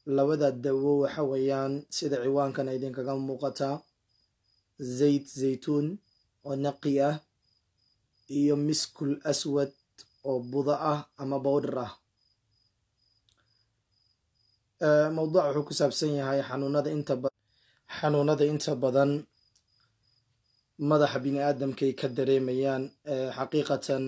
labada dawo waxa weeyaan sida ciwaankana idinkaga muuqataa zayt zaytuun oo naqi ah iyo miskul aswad oo buda ah ama bowdhar ah mawduuc wuxuu ku saabsan yahay xanuunada inta xanuunada inta badan madaxa bini aadamkay ka dareemayaan xaqiiqatan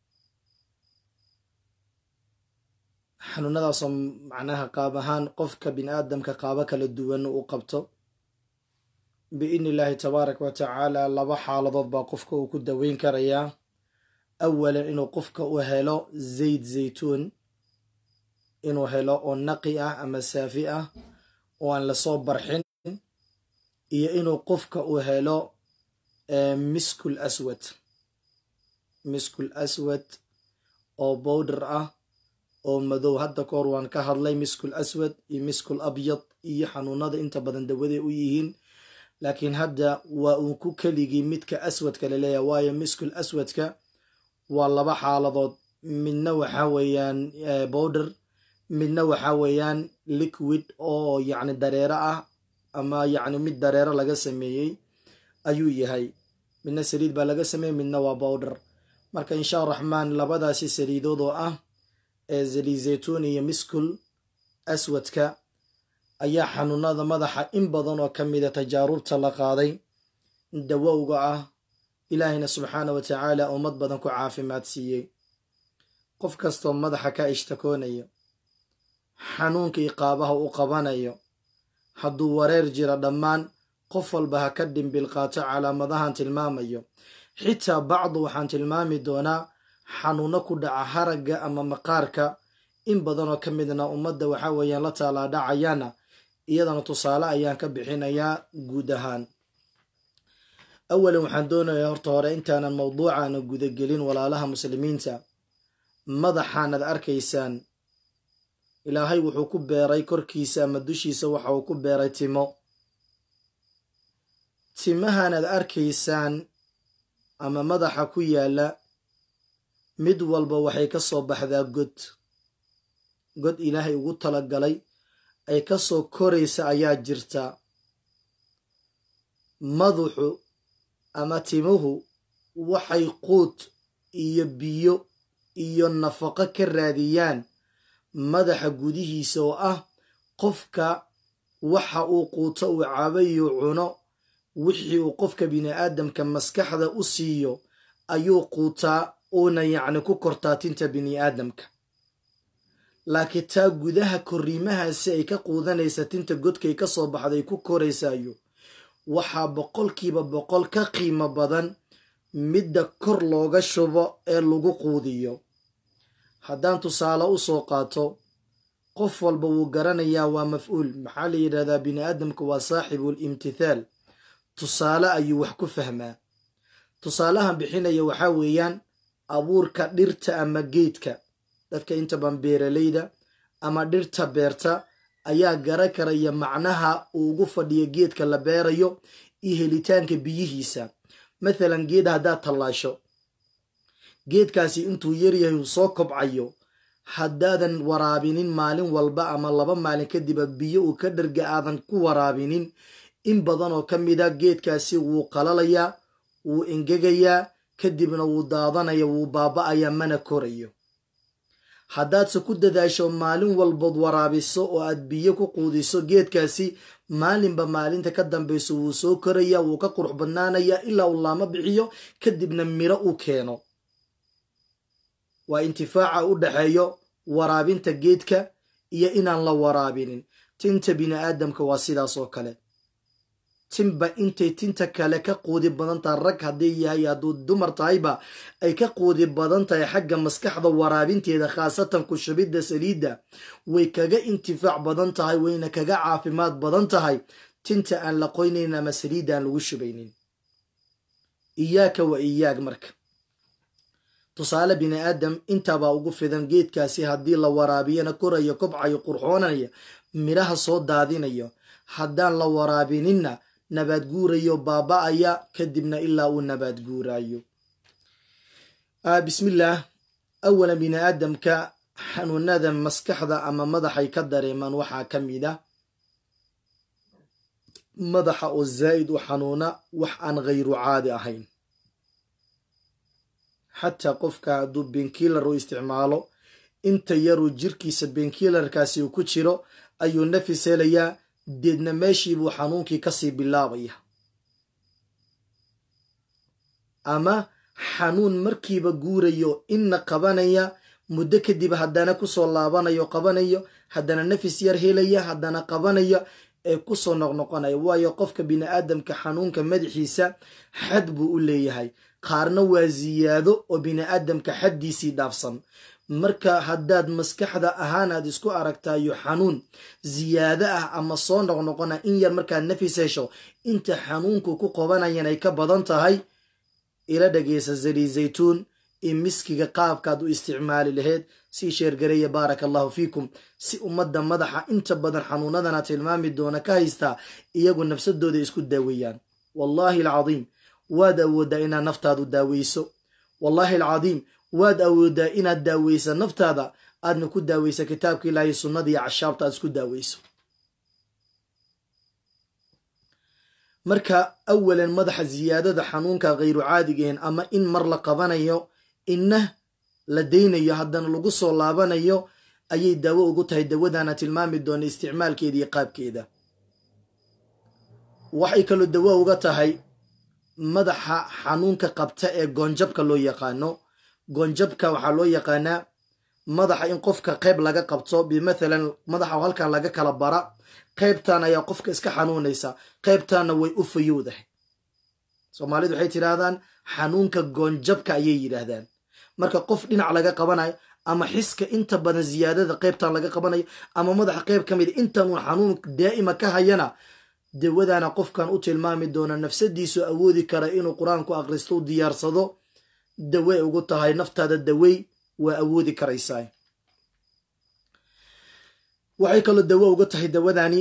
xanuunadaasoo macnaha qaab ahaan qofka bini aadamka qaabo kala duwan u qabto biidni illaahi tabaaraka wa tacaala laba xaaladood baa qofka uu ku daweyn karayaa awalan inuu qofka u helo zayd zaytuun inuu helo oo naqi ah ama saafi ah oo aan lasoo barxin iyo inuu qofka u helo miskul aswad miskul aswad oo bowdhar ah oo madow hadda ka hor waan ka hadlay miskul aswad iyo miskul abyad iyo xanuunada inta badan dawaday u yihiin laakiin hadda waa uu ku keligii midka aswadka laleeyahay waayo miskul aswadka waa laba xaaladood midna waxaa weeyaan bowdhar midna waxaa weeyaan liquid oo yacni dareero ah ama yacni mid dareero laga sameeyey ayuu yahay midna saliid baa laga sameeyey midna waa bowdhar marka insha raxmaan labadaasi saliidood oo ah ee zali zaytuun iyo miskul aswadka ayaa xanuunada madaxa in badan oo ka mida tajaarubta la qaaday dawowga ah ilaahayna subxaana wa tacaala ummad badan ku caafimaad siiyey qof kastoo madaxa ka ishtakoonayo xanuunkii qaabaha u qabanayo hadduu wareer jira dhammaan qof walba ha ka dhimbil qaato calaamadahan tilmaamayo xitaa bacdu waxaan tilmaami doonaa xanuuno ku dhaca haragga ama maqaarka in badanoo ka midna ummadda waxaa weeyaan la taalaadhacayaana iyadana tusaale ayaan ka bixinayaa guud ahaan awalan waxaan doonayaa horta hore intaanan mawduucaana gudagelin walaalaha muslimiinta madaxaanad arkaysaan ilaahay wuxuu ku beeray korkiisa ama dushiisa waxa uu ku beeray timo timahaanad arkaysaan ama madaxa ku yaalla mid walba waxay ka soo baxdaa god god ilaahay ugu talagalay ay ka soo koraysa ayaa jirta madaxu ama timuhu waxay quud iyo biyo iyo nafaqo ka raadiyaan madaxa gudihiisa oo ah qofka waxa uu quuto uu cabayo cuno wixii uu qofka bini aadamka maskaxda u siiyo ayuu quutaa uuna yacni ku kortaa tinta bini aadamka laakiin taa gudaha korriimahaasi ay ka quudanaysa tinta godkay ka soo baxday ku koraysaayo waxaa boqolkiiba boqol ka qiimo badan midda kor looga shubo ee lagu quudiyo haddaan tusaale u soo qaato qof walba wuu garanayaa waa mafcuul maxaa la yidhahdaa bini aadamka waa saaxibul imtithaal tusaale ayuu wax ku fahmaa tusaalahan bixinaya waxaa weeyaan abuurka dhirta ama geedka dadka intaban beeralayda ama dhirta beerta ayaa gara karaya macnaha uu ugu fadhiyo geedka la beerayo iyo helitaanka biyihiisa mathalan geed haddaad tallaasho geedkaasi intuu yaryahay uu soo kobcayo haddaadan waraabinin maalin walba ama laba maalin kadiba biyo uu ka dharga aadan ku waraabinin in badan oo ka mida geedkaasi wuu qalalayaa wuu engegayaa kadibna wuu daadanaya wuu baaba'ayaa mana korayo haddaadse ku dadaasho maalin walbood waraabiso oo aad biyo ku quudiso geedkaasi maalinba maalinta ka dambayso wuu soo koraya wuu ka qurux badnaanayaa ilaa uu laamo bixiyo kadibna miro uu keeno waa intifaaca u dhaxeeyo waraabinta geedka iyo inaan la waraabinin tinta bini aadamka waa sidaas oo kale tinba intay tinta kale ka quudi badan tahay rag haddii yahay hadduu dumar tahayba ay ka quudi badan tahay xagga maskaxda waraabinteeda khaasatan ku shubidda saliidda way kaga intifaac badan tahay wayna kaga caafimaad badan tahay tinta aan la qoynayn ama saliidda aan lagu shubaynin iyaaka wa iyaag marka tusaale bini aadam intaabaa ugu fidan geedkaasi haddii la waraabiyana korayo kobcayo qurxoonaya midhaha soo daadinayo haddaan la waraabininna nabaad guurayo baaba'aya kadibna ilaa uu nabaad guuraayo bismillaah awalan bini aadamka xanuunada maskaxda ama madaxay ka dareemaan waxaa ka mid a madaxa oo zaa'id u xanuuna wax aan khayru caadi ahayn xataa qofka hadduu benkiilar u isticmaalo inta yaruu jirkiisa benkiilarkaasi uu ku jiro ayuu nafis helayaa deedna meeshiibuu xanuunkii kasii bilaabaya ama xanuun markiiba guurayo inna qabanaya muddo kadib haddana kusoo laabanayo qabanayo haddana nafis yar helaya haddana qabanaya ee kusoo noqnoqonaya waayo qofka bini aadamka xanuunka madaxiisa xad buu u leeyahay qaarna waa ziyaado oo bini aadamka xaddiisii dhaafsan marka haddaad maskaxda ahaan aad isku aragtayo xanuun ziyaado ah ama soo noqnoqona in yar markaad nafis hesho inta xanuunku ku qabanayan ay ka badan tahay ila dhageysa zali zaytuun iyo miskiga qaabkaad u isticmaali laheyd sii sheergareeya baaraka allahu fiikum si ummadda madaxa inta badan xanuunadana tilmaami doona ka haystaa iyagu nafsadooda isku daaweeyaan wallaahi alcadiim waad awooddaa inaad naftaadu daaweyso wallaahi alcadiim waad awooddaa inaad daaweysa naftaada aadna ku daaweysa kitaabka ilaahay sunnada iyo cashaabta aad isku daaweyso marka awalan madaxa ziyaadada xanuunka khayru caadigeen ama in mar la qabanayo inna la daynayo haddana lagu soo laabanayo ayay daawo ugu tahay dawadana tilmaami doona isticmaalkeeda iyo qaabkeeda waxay kaloo dawo uga tahay madaxa xanuunka qabta ee goonjabka loo yaqaano goonjabka waxaa loo yaqaanaa madaxa in qofka qayb laga qabto bimathalan madaxa halkan laga kala bara qaybtan ayaa qofka iska xanuunaysa qaybtanna way u fayowdahay soomaalidu waxay tidhaahdaan xanuunka goonjabka ayay yidhaahdaan marka qof dhinac laga qabanayo ama xiska inta badan ziyaadada qaybtan laga qabanayo ama madaxa qayb ka mida intan uun xanuun daa'ima ka hayana dawadana qofkan u tilmaami doona nafsadiisu awoodi kara inuu qur-aanku akhristo u diyaarsado dawey ugu tahay naftaada dawey waa awoodi karaysaa waxay kaloo dawo uga tahay dawadani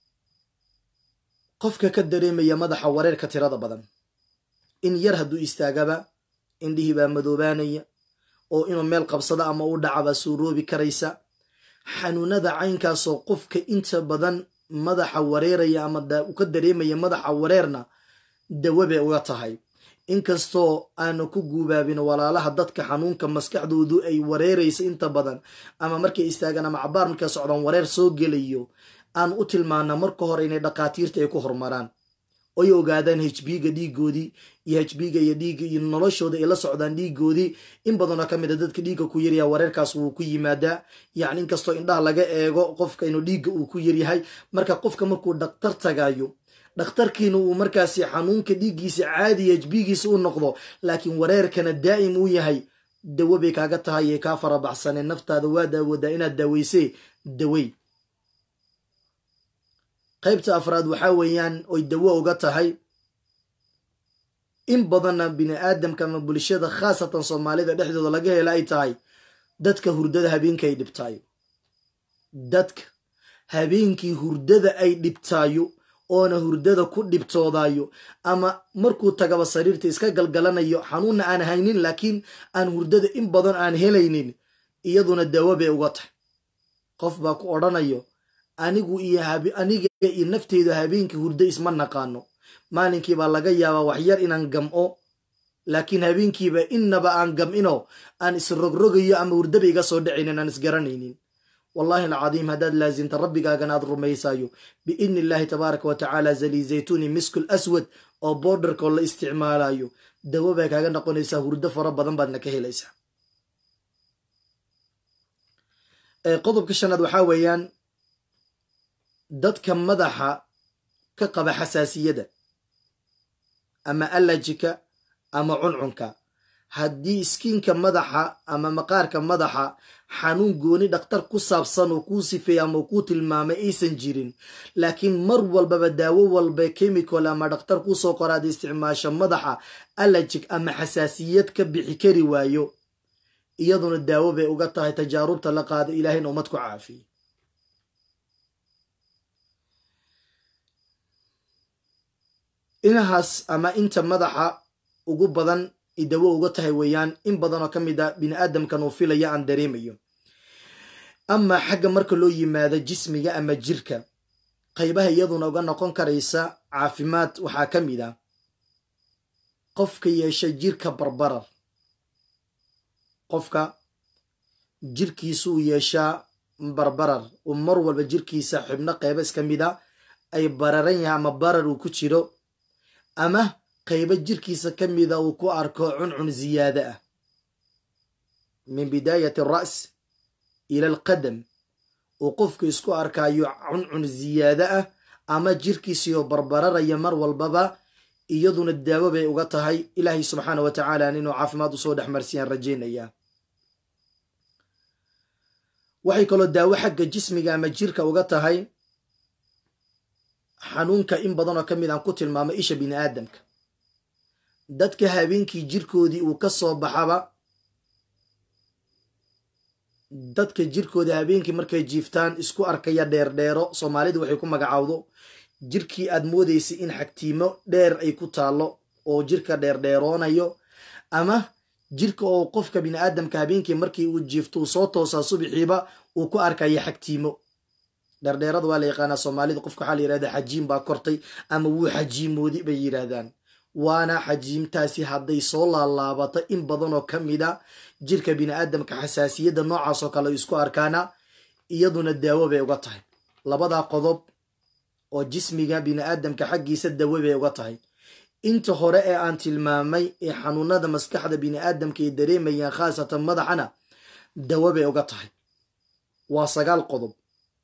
qofka ka dareemaya madaxa wareerka tirada badan in yar hadduu istaagaba indhihii baa madoobaanaya oo inuu meel qabsado ama u dhacabaa suuroobi karaysa xanuunada caynkaasoo qofka inta badan madaxa wareeraya ama u ka dareemaya madaxa wareerna dawo bay uga tahay inkastoo aanu ku guubaabin walaalaha dadka xanuunka maskaxdoodu ay wareeraysa inta badan ama markay istaagaan ama cabaar markay socdaan wareer soo gelayo aan u tilmaana marka hore inay dhakhaatiirta ay ku horumaraan oy ogaadaan hbga dhiigoodii iyo hbga iyo dhiiga iyo noloshooda ay la socdaan dhiigoodii in badanoo ka mid a dadka dhiigga ku yaryaha wareerkaas wuu ku yimaadaa yacni inkastoo indhaha laga eego qofka inuu dhiigga uu ku yaryahay marka qofka markuu dhaktar tagayo dhakhtarkiina uu markaasi xanuunka dhiiggiisa caadiya hbigiisa u noqdo laakiin wareerkana daa'im uu yahay dawo bay kaaga tahay ee kaa farabaxsaneen naftaada waa daawoodaa inaad daaweysee dawey qaybta afraad waxaa weeyaan oy dawo uga tahay in badanna bini aadamka ama bulshada khaasatan soomaalida dhexdooda laga hela ay tahay dadka hurdada habeenka ay dhibtaayo dadka habeenkii hurdada ay dhibtaayo oona hurdada ku dhibtoodayo ama markuu tagaba sariirta iska galgalanayo xanuunna aan haynin laakiin aan hurdada in badan aan helaynin iyaduna dawo bay uga tahay qof baa ku odhanayo anigu iyo aniga iyo nafteedu habeenkii hurdo isma naqaano maalinkiibaa laga yaabaa waxyar inaan gam'o laakiin habeenkiiba innaba aan gam'ino aan isrogrogayo ama hurdaba iga soo dhacaynin aan isgaranaynin wallahi alcadiim haddaad laasimta rabbigaagana aad rumaysayo biidni illaahi tabaaraka wa tacaala zali zaytuni miskul aswad oo boodharkoo la isticmaalayo dawo bay kaaga noqonaysaa hurdo fara badan baadna ka helaysaa qodobka shanaad waxaa weeyaan dadka madaxa ka qaba xasaasiyada ama allajika ama cuncunka haddii iskiinka madaxa ama maqaarka madaxa xanuun gooni dhakhtar ku saabsan oo kuu sifeeya ama kuu tilmaamay aysan jirin laakiin mar walbaba daawo walba chemical ama dhakhtar kuusoo qoraada isticmaasho madaxa allajig ama xasaasiyad ka bixi kari waayo iyaduna daawo bay uga tahay tajaarubta la qaado ilaahayna ummad ku caafiye inahaas ama inta madaxa ugu badan dawo uga tahay weeyaan in badanoo ka mid a bini aadamkan uu filaya aan dareemayo amaa xagga marka loo yimaado jismiga ama jirka qaybaha iyaduna uga noqon karaysa caafimaad waxaa ka mid ah qofka yeesha jirka barbarar qofka jirkiisa uu yeeshaa barbarar uu mar walba jirkiisa xubno qaybo iska mid a ay bararan yahay ama barar uu ku jiro ama qaybo jirkiisa ka mida uu ku arko cuncun ziyaada ah min bidaayati ara's ila alqadam uu qofku isku arkaayo cuncun ziyaado ah ama jirkiisiyo barbararaya mar walbaba iyaduna daawo bay uga tahay ilaahay subxaana wa tacaala inuu caafimaad usoo dhex marsiyaan rajaynaya waxay kaloo daawo xagga jismiga ama jirka uga tahay xanuunka in badanoo ka mid aan ku tilmaamo isha bini aadamka dadka habeenkii jirkoodii uu ka soo baxaba dadka jirkooda habeenkii markay jiiftaan isku arkaya dheerdheero soomaalidu waxay ku magacaawdo jirkii aad moodaysay in xagtiimo dheer ay ku taallo oo jirka dheerdheeroonayo ama jirka oo qofka bini aadamka habeenkii markii uu jiifto uu soo toosaa subixiiba uu ku arkaya xagtiimo dheerdheerada waa la yaqaanaa soomaalida qofka waxaa la yirahda xajiim baa kortay ama wuu xajiimoodi bay yidhaahdaan waana xajiimtaasi hadday soo laalaabato in badanoo ka mid a jirka bini aadamka xasaasiyadda noocaasoo kale ay isku arkaana iyaduna daawo bay uga tahay labadaa qodob oo jismiga bini aadamka xaggiisa dawo bay uga tahay inta hore ee aan tilmaamay ee xanuunada maskaxda bini aadamka ay dareemayaan khaasatan madaxana dawo bay uga tahay waa sagaal qodob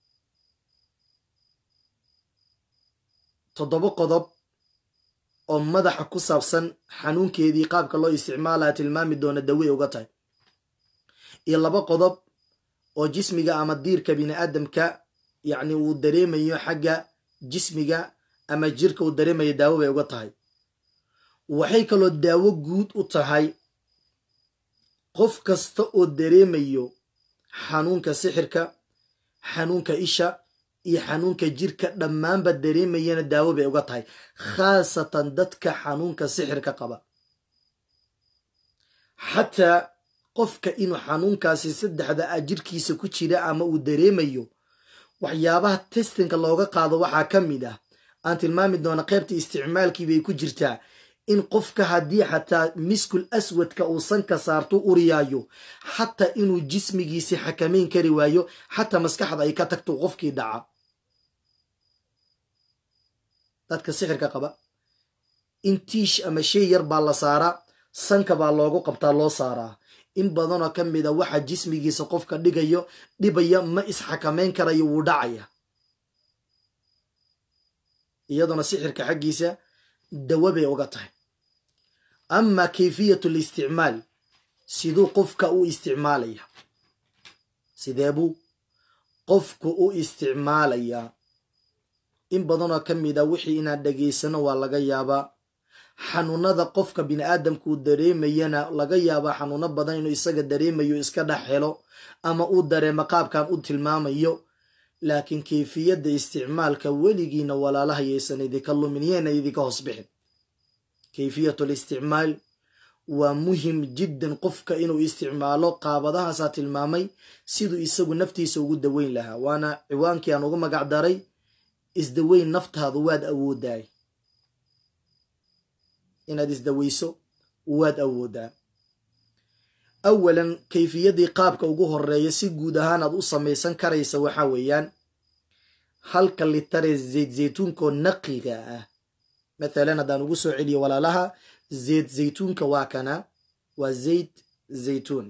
toddoba qodob oo madaxa ku saabsan xanuunkeedii qaabka loo isticmaalaya tilmaami doona dawey uga tahay iyo laba qodob oo jismiga ama diirka bini aadamka yacni uu dareemayo xagga jismiga ama jirka uu dareemayo daawo bay uga tahay waxay kaloo daawo guud u tahay qof kasta oo dareemayo xanuunka sixirka xanuunka isha iyo xanuunka jirka dhammaanba dareemayana daawo bay uga tahay khaasatan dadka xanuunka sixirka qaba xataa qofka inuu xanuunkaasi saddexda a jirkiisa ku jira ama uu dareemayo waxyaabaha testinka looga qaado waxaa ka mid ah aan tilmaami doona qaybta isticmaalkii bay ku jirtaa in qofka haddii xataa miskul aswadka uu sanka saarto uriyaayo xataa inuu jismigiisi xakamayn kari waayo xataa maskaxda ay ka tagto qofkii dhaca dadka sixirka qaba in tiish ama shay yar baa la saaraa sanka baa loogu qabtaa loo saaraa in badanoo ka mid a waxa jismigiisa qofka dhigayo dhibaya ma isxakamayn karayo wuu dhacaya iyaduna sixirka xaggiisa dawo bay uga tahay ama kayfiyatu listicmaal siduu qofka u isticmaalaya sidee buu qofku u isticmaalayaa in badanoo ka mid a wixii inaad dhegaysano waa laga yaabaa xanuunada qofka bini aadamka uu dareemayana laga yaabaa xanuuno badan inuu isaga dareemayo iska dhex helo ama uu dareemo qaabkan u tilmaamayo laakiin kayfiyadda isticmaalka weligiina walaalaha yaysan idinka lumin yeena idinka hoos bixin kayfiyatu listicmaal waa muhim jiddan qofka inuu isticmaalo qaabadahaasaa tilmaamay siduu isagu naftiisa ugu daweyn lahaa waana ciwaankii aan ugu magac daray isdaweyn naftaadu waad awoodaay inaad isdaweyso waad awoodaa awalan kayfiyadii qaabka ugu horeeya si guud ahaan aad u samaysan karaysa waxaa weeyaan halka litare zayd zaytuunkoo naqiga ah mathalan haddaan ugu soo celiyo walaalaha zayd zaytuunka waa kana waa zayd zaytuun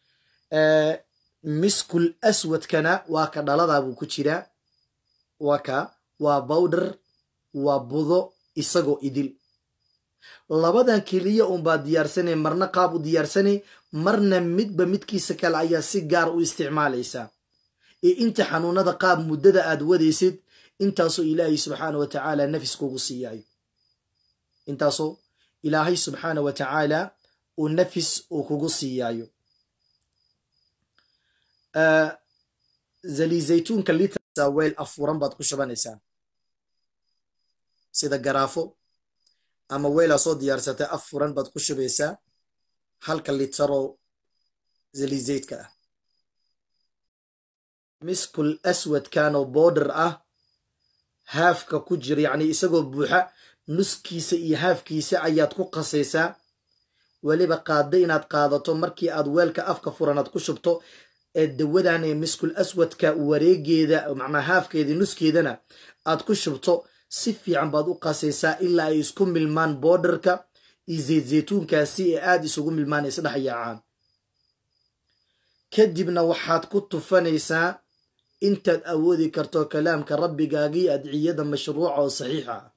miskul aswadkana waa ka dhaladaabuu ku jiraa waa ka waa bowdher waa budo isagoo idil labadan keliya unbaa diyaarsanay marna qaab u diyaarsanay marna midba midkiisa kale ayaa si gaar u isticmaalaysaa ee inta xanuunada qaab muddada aad wadaysid intaasoo ilaahay subxaana wa tacaala nafis kugu siiyaayo intaasoo ilaahay subxaana wa tacaala uu nafis uu kugu siiyaayo zali zaytuunka litrsa weel afuran baad ku shubanaysaa sida garaafo ama weelaa soo diyaarsatay af furan baad ku shubaysaa halka litaroo zalizaydka ah miskul aswadkanoo border ah haafka ku jira yacni isagoo buuxa nuskiisa iyo haafkiisa ayaad ku qasaysaa weliba qaadda inaad qaadato markii aad weelka afka furanaad ku shubto ee dawadan ee miskul aswadka wareegeeda macnaa haafkeedii nuskeedana aad ku shubto si fiican baad u qasaysaa ilaa ay isku milmaan boordarka iyo zayt zaytuunkaasi ee aada isugu milmaan isdhex yaacaan kadibna waxaad ku tufanaysaa intaad awoodi karto kalaamka rabbigaagii adciyada mashruuca oo saxiixa ah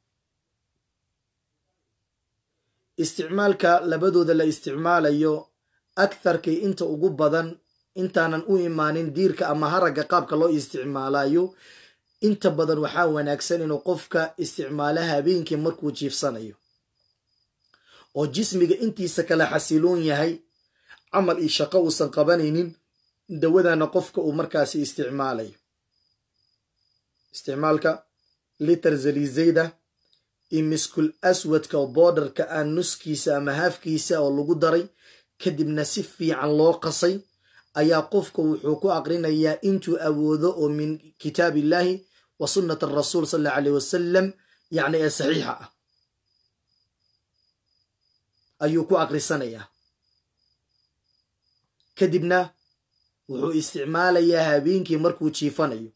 isticmaalka labadooda la isticmaalayo aktharkii inta ugu badan intaanan u imaanin diirka ama haragga qaabka loo isticmaalayo inta badan waxaa wanaagsan inuu qofka isticmaalo habeenkii markuu jiifsanayo oo jismiga intiisa kala xasiloon yahay camal iyo shaqo uusan qabanaynin dawadana qofka uu markaasi isticmaalayo isticmaalka liter zalizayda iyo miskul aswadka oo boordarka ah nuskiisa ama haafkiisa oo lagu daray kadibna si fiican loo qasay ayaa qofka wuxuu ku aqrinayaa intuu awoodo oo min kitaab illaahi wa sunnat arasuul sal allau aleyh wasalam yacni ee saxiixa ah ayuu ku aqrisanayaa kadibna wuxuu isticmaalayaa habeenkii markuu jiifanayo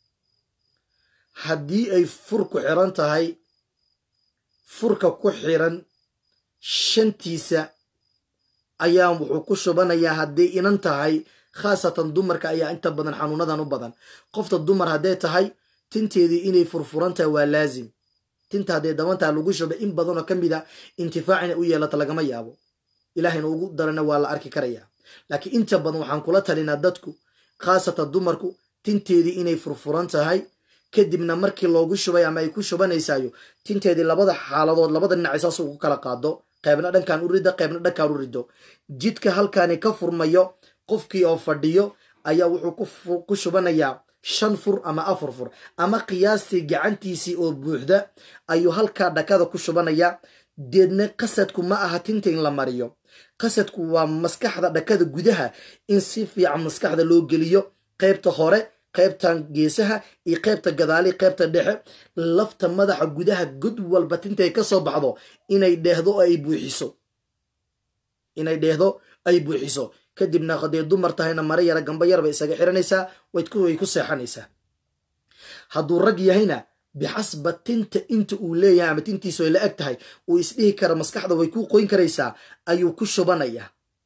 haddii ay fur ku xiran tahay furka ku xiran shantiisa ayaa wuxuu ku shubanayaa hadday inan tahay khaasatan dumarka ayaa inta badan xanuunadan u badan qofta dumar hadday tahay tinteedii inay furfuran tahay waa laazim tinta hadday dabantaa lagu shuba in badanoo ka mid a intifaacina u yeelata lagama yaabo ilaahayna ugu darana waa la arki karayaa laakiin inta badan waxaan kula talinaa dadku khaasatan dumarku tinteedii inay furfuran tahay kadibna markii loogu shubay ama ay ku shubanaysayo tinteedii labada xaaladood labada dhinacay saas ugu kala qaado qaybna dhankan u ridda qaybna dhankaan u riddo jidka halkaani ka furmayo qofkii oo fadhiyo ayaa wuxuu ku shubanayaa shan fur ama afar fur ama qiyaastii gacantiisii oo buuxda ayuu halkaa dhakada ku shubanayaa deedna qasadku ma aha tinta in la mariyo qasadku waa maskaxda dhakada gudaha in si fiican maskaxda loo geliyo qaybta hore qaybtan geesaha iyo qaybta gadaali qaybta dhexe lafta madaxa gudaha god walba tintay ka soo baxdo inay dheehdo oo ay buuxiso inay dheehdo ay buuxiso kadibna hadday dumar tahayna mare yara gamba yar bay isaga xiranaysaa way ku seexanaysaa hadduu rag yahayna bixasba tinta inta uu leeyahay ama tintiisu ay la eg tahay uu isdhihi kara maskaxda way ku qoyn karaysaa ayuu ku shubanayaa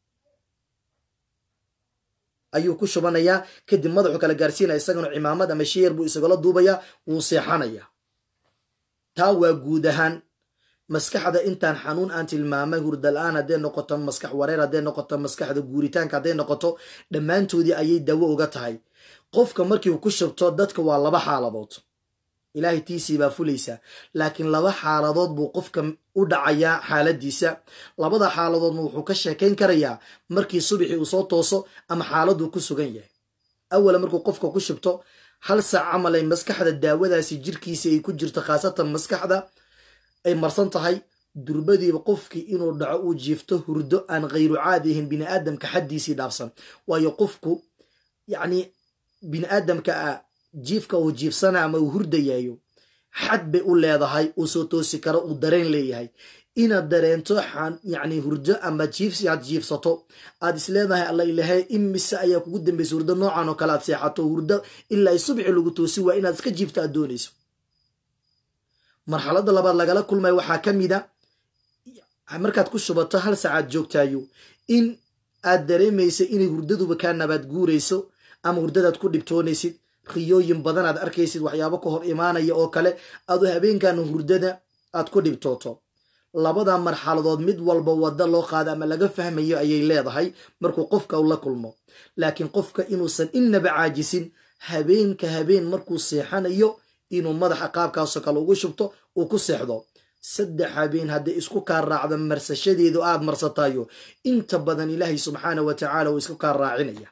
ayuu ku shubanayaa kadib madaxu kala gaarsiinaya isagana cimaamad ama sheer buu isagala duubayaa wuu seexanayaa taa waa guud ahaan maskaxda intaan xanuun aan tilmaamay hurdala-aan hadday noqoto maskax wareer hadday noqoto maskaxda guuritaanka hadday noqoto dhammaantoodii ayay dawo uga tahay qofka markii uu ku shubto dadka waa laba xaaladood ilaahay tiisii baa fulaysa laakiin laba xaaladood buu qofka u dhacayaa xaaladiisa labada xaaladoodna wuxuu ka sheekayn karayaa markii subaxii uu soo tooso ama xaaladuu ku sugan yahay awala markuu qofka ku shubto hal saac camal ay maskaxda daawadaasi jirkiisa ay ku jirto khaasatan maskaxda ay marsan tahay durbadiiba qofkii inuu dhaco uu jiifto hurdo aan khayru caadi ahayn bini aadamka xaddiisii dhaafsan waayo qofku yacni bini aadamka ah jiifka uu jiifsana ama uu hurdayayo xad bay u leedahay uu soo toosi karo uu dareen leeyahay inaad dareento yacni hurdo ama jiifsi aad jiifsato aad isleedahay alla ilahay imise ayaa kugu dambaysa hurdo noocan oo kale aad seexato hurdo ilaa ay subxi lagu toosi waa inaad iska jiifto aad doonayso marxaladda labaad lagala kulmaya waxaa ka mida markaad ku shubato hal saacaad joogtaayo in aad dareemaysa inay hurdaduba kaa nabaad guurayso ama hurdadaad ku dhibtoonaysid riyooyin badan aad arkaysid waxyaabo ka hor imaanaya oo kale adu habeenkan hurdada aad ku dhibtooto labada marxaladood mid walba wadda loo qaada ama laga fahmayo ayay leedahay markuu qofka la kulmo laakiin qofka inuusan innaba caajisin habeenka habeen markuu seexanayo inuu madaxa qaabkaasoo kale ugu shubto uu ku seexdo saddex habeen hadday isku kaa raacdo marsashadeedu aad marsatayo inta badan ilaahay subxaana wa tacaala uu isku kaa raacinaya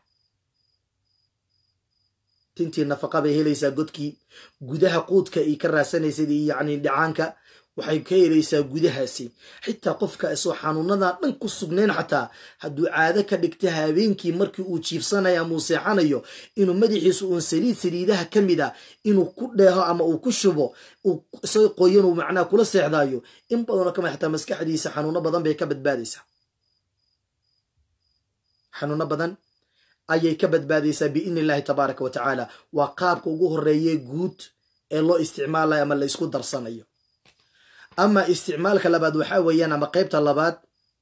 tintii nafaqa bay helaysaa godkii gudaha quudka ay ka raadsanaysad iyo yacni dhicaanka waxay ka helaysaa gudahaasi xitaa qofka isoo xanuunadan dhan ku sugnayn xataa hadduu caado ka dhigta habeenkii markii uu jiifsanayo ama uu seexanayo inuu madaxiisu uun saliid saliidaha ka mid a inuu ku dheeho ama uu ku shubo isagoo qoyan uu macnaha kula seexdaayo in badanoo kamid xataa maskaxdiisa xanuuno badan bay ka badbaadaysaa xanuuno badan ayay ka badbaadaysaa biidni illahi tabaaraka wa tacaala waa qaabka ugu horeeye guud ee loo isticmaalayo ama la isku darsanayo ama isticmaalka labaad waxaa weeyaan ama qeybta labaad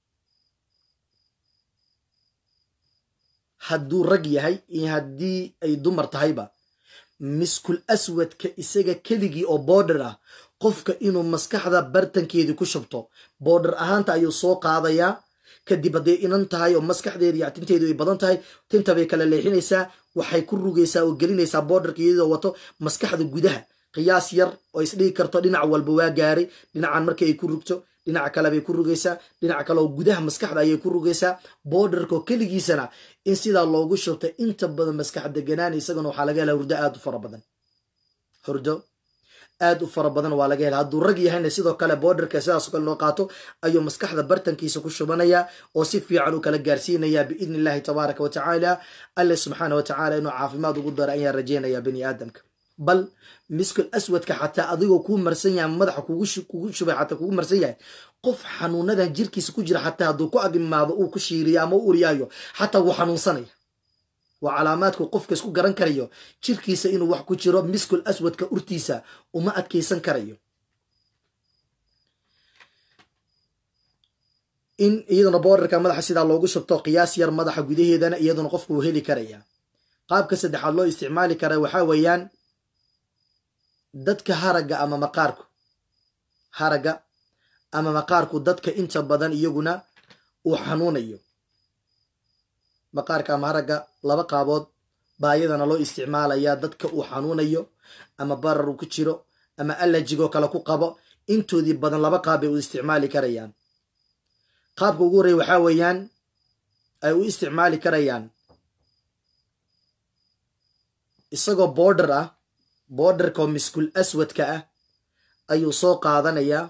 hadduu rag yahay iyo haddii ay dumar tahayba miskul aswadka isaga keligii oo boodher ah qofka inuu maskaxda bartankeedii ku shubto boodher ahaanta ayuu soo qaadayaa kadib hadday inan tahay oo maskaxdeeda iyo tinteedu ay badan tahay tinta bay kala leexinaysaa waxay ku rugaysaa oo gelinaysaa boodharka iyadoo wato maskaxda gudaha qiyaas yar oo isdhigi karto dhinac walba waa gaaray dhinacan marka ay ku rugto dhinaca kale bay ku rugaysaa dhinaca kale oo gudaha maskaxda ayay ku rugaysaa boodharkoo keligiisana in sidaa loogu shubta inta badan maskax deganaan isagana waxaa laga hela hurdo aad u fara badan hurdo aad u fara badan waa laga hela hadduu rag yahayna sidoo kale boodharka sidaasoo kale loo qaato ayuu maskaxda bartankiisa ku shubanayaa oo si fiican u kala gaarsiinayaa biidni illahi tabaaraka wa tacaala alle subxaana wa tacaala inuu caafimaad ugu daro ayaan rajaynayaa bani aadamka bal miskul aswadka xataa adigoo kuu marsan yahay madaxa kugu shubay xataa kugu marsan yahay qof xanuunadan jirkiisa ku jira xataa hadduu ku agimaado uu ku shiiriyo ama u uriyaayo xataa wuu xanuunsanaya waa calaamaadku qofka isku garan karayo jirkiisa inuu wax ku jiro miskul aswadka urtiisa uma adkaysan karayo in iyaduna boorarka madaxa sidaa loogu shubto qiyaas yar madaxa gudaheedana iyaduna qofku uu heli karaya qaabka saddexaad loo isticmaali kara waxaa weeyaan dadka haragga ama maqaarku haragga ama maqaarku dadka inta badan iyaguna uu xanuunayo maqaarka ama haragga laba qaabood baa iyadana loo isticmaalayaa dadka uu xanuunayo ama barar uu ku jiro ama allajigoo kale ku qabo intoodii badan laba qaab bay u isticmaali karayaan qaabka ugu horreya waxaa weeyaan ay u isticmaali karayaan isagoo boodher ah boodharka oo miskul aswadka ah ayuu soo qaadanayaa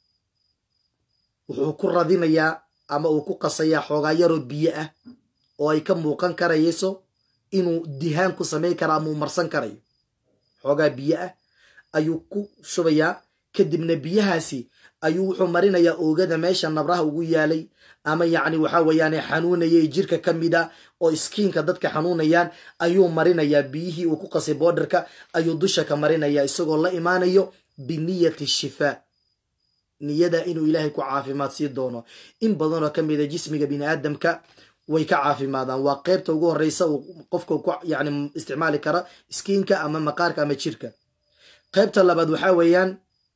wuxuu ku radinayaa ama uu ku qasayaa xoogaa yaroo biyo ah oo ay ka muuqan karayso inuu dihaan ku samayn karo ama uu marsan karayo xoogaa biyo ah ayuu ku shubayaa kadibna biyahaasi ayuu wuxuu marinayaa oogada meesha nabraha ugu yaalay ama yacni waxaa weeyaan xanuunayay jirka ka mid a oo iskiinka dadka xanuunayaan ayuu marinayaa biyihii uu ku qasay boodharka ayuu dusha ka marinayaa isagoo la imaanayo biniyati shifaa niyada inuu ilaahay ku caafimaad sii doono in badanoo ka mida jismiga bini aadamka way ka caafimaadaan waa qeybta ugu horeysa uu qofka ku yani isticmaali kara iskiinka ama maqaarka ama jirka qeybta labaad waxaa weeyaan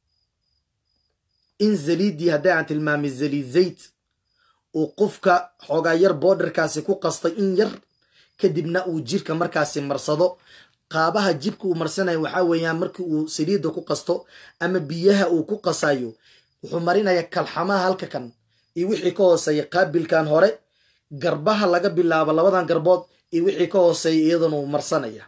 in zaliidii hadday aan tilmaamay zaliid zayd uu qofka xoogaa yar boodharkaasi ku qastay in yar kadibna uu jirka markaasi marsado qaabaha jibka uu marsanaya waxaa weeyaan markii uu saliidda ku qasto ama biyaha uu ku qasayo wuxuu marinayaa kalxamaha halka kan iyo wixii ka hooseeya qaabilkan hore garbaha laga bilaabo labadan garbood iyo wixii ka hooseeya iyadana uu marsanaya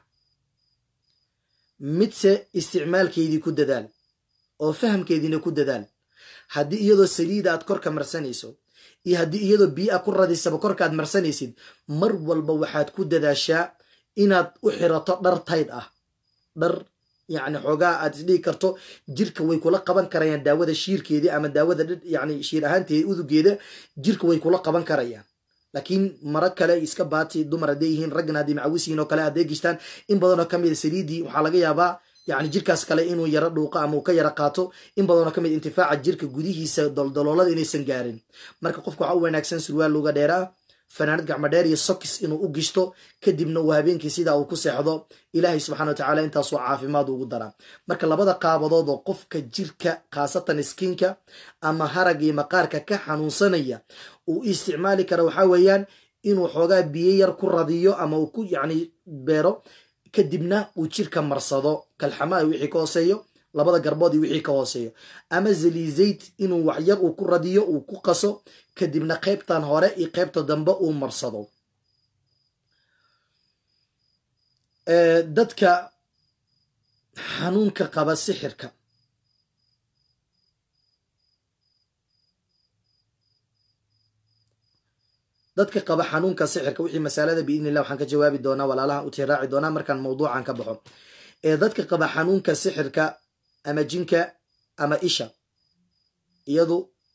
midse isticmaalkeedii ku dadaal oo fahamkeediina ku dadaal haddii iyadoo saliida aad korka marsanayso iyo haddii iyadoo biyo a ku radisaba korkaaad marsanaysid mar walba waxaad ku dadaashaa inaad u xirato dhar tayd ah dhar yacni xoogaa aad isdhigi karto jirka way kula qaban karayaan daawada shiirkeedii ama daawada yani shiir ahaanteeda udugeeda jirka way kula qaban karayaan laakiin maro kale iska baati dumar hadday yihiin raggana hadday macawisihiin oo kale hadday gishtaan in badanoo ka mida saliidii waxaa laga yaabaa yani jirkaas kale inuu yaro dhuuqo ama uu ka yaro qaato in badanoo kamid intifaaca jirka gudihiisa doldoloolada inaysan gaarin marka qofka waxaa u wanaagsan surwaal luga dheeraa fanaanad gacmo dheer iyo sokis inuu u gishto kadibna uu habeenkii sidaa uu ku seexdo ilaahay subxana wa tacaala intaasoo caafimaad ugu daraa marka labada qaabadood oo qofka jirka khaasatan iskiinka ama harag iyo maqaarka ka xanuunsanaya uu isticmaali kara waxaa weeyaan inuu xoogaa biyo yar ku radiyo ama uu ku yacni beero kadibna uu jirka marsado kalxamaa wixii ka hooseeyo labada garbood iyo wixii ka hooseeyo ama zaliizayd inuu waxyar uu ku radiyo uu ku qaso kadibna qaybtan hore iyo qaybta dambe uu marsado dadka xanuunka qaba sixirka dadka qaba xanuunka sixirka wixii masalada biidnillah waxaan ka jawaabi doonaa walaalaha u tiraaci doonaa markaan mawduucan ka baxo ee dadka qaba xanuunka sixirka ama jinka ama isha iyadu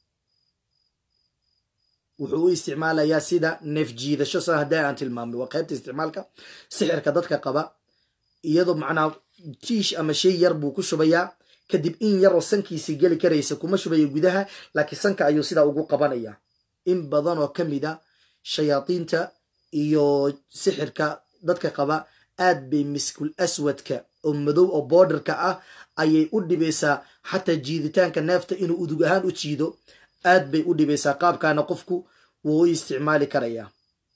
wuxuu u isticmaalayaa sida neef jiidasho sa haddii aan tilmaamay waa qaybta isticmaalka sixirka dadka qaba iyadoo macnaa tiish ama shay yar buu ku shubayaa kadib in yaroo sankiisii geli karaysa kuma shubayo gudaha laakiin sanka ayuu sidaa ugu qabanayaa in badan oo ka mid a shayaadiinta iyo sixirka dadka qaba aad bay miskul aswadka oo madow oo boorderka ah ayay u dhibaysaa xataa jiiditaanka neefta inuu udug ahaan u jiido aad bay u dhibaysaa qaabkaana qofku wuu u isticmaali karayaa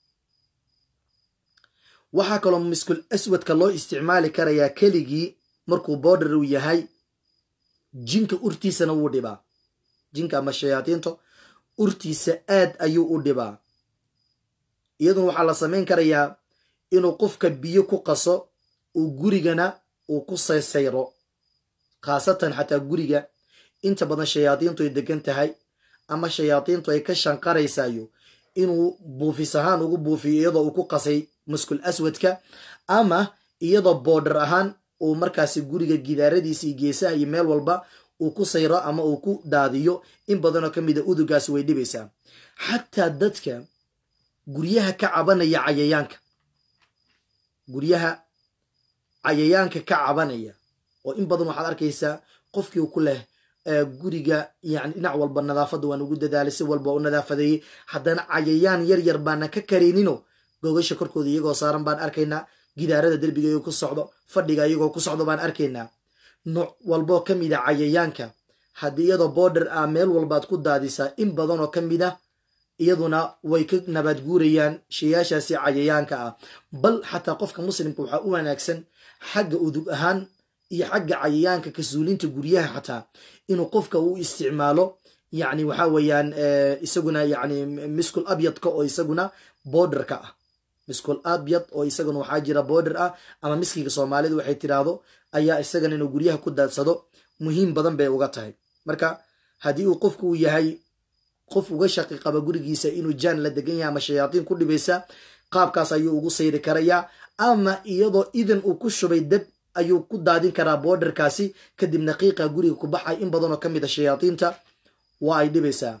waxaa kaloo miskul aswadka loo isticmaali karayaa keligii markuu boorder uu yahay jinka urtiisana wuu dhibaa jinka ama shayaadiinta urtiisa aad ayuu u dhibaa iyaduna waxaa la samayn karayaa inuu qofka biyo ku qaso uu gurigana uu ku saysayro khaasatan xataa guriga inta badan shayaadiintu ay degan tahay ama shayaadiintu ay ka shanqaraysayo inuu buufis ahaan ugu buufiyo iyadoo uu ku qasay muskul aswadka ama iyadoo boodhar ahaan uu markaasi guriga gidaaradiisa iyo geesaha iyo meel walba uu ku sayro ama uu ku daadiyo in badanoo ka mida udugaasi way dhibaysaa xataa dadka guryaha ka cabanaya cayayaanka guryaha cayayaanka ka cabanaya oo in badan waxaad arkaysaa qofkii ku leh guriga yani dhinac walba nadaafadda waan ugu dadaalay si walba u nadaafadeeyey haddana cayayaan yar yar baana ka kareenino gogasha korkooda iyagoo saaran baan arkaynaa gidaarada derbiga iyagoo ku socdo fadhiga iyagoo ku socdo baan arkaynaa nooc walboo ka mid a cayayaanka haddii iyadoo boorder ah meel walbaad ku daadisaa in badan oo ka mid a iyaduna way ka nabaad guurayaan shayaashaasi cayayaanka ah bal xataa qofka muslimka waxaa u wanaagsan xagga udug ahaan iyo xagga cayayaanka kasuulinta guryaha xataa inuu qofka uu isticmaalo yani waxa weeyaan isaguna yani miskul abyadka oo isaguna boorderka ah miskul abyad oo isaguna waxaa jira boorder ah ama miskiga soomaalidu waxay tiraahdo ayaa isagana inuu guryaha ku daadsado muhiim badan bay uga tahay marka haddii uu qofku uu yahay qof uga shaqi qaba gurigiisa inuu jaan la degan yahay ama shayaadiin ku dhibaysa qaabkaas ayuu ugu sayri karayaa ama iyadoo idan uu ku shubay dab ayuu ku daadin karaa boorderkaasi kadibna qiiqa guriga ku baxay in badanoo ka mid a shayaadiinta waa ay dhibaysaa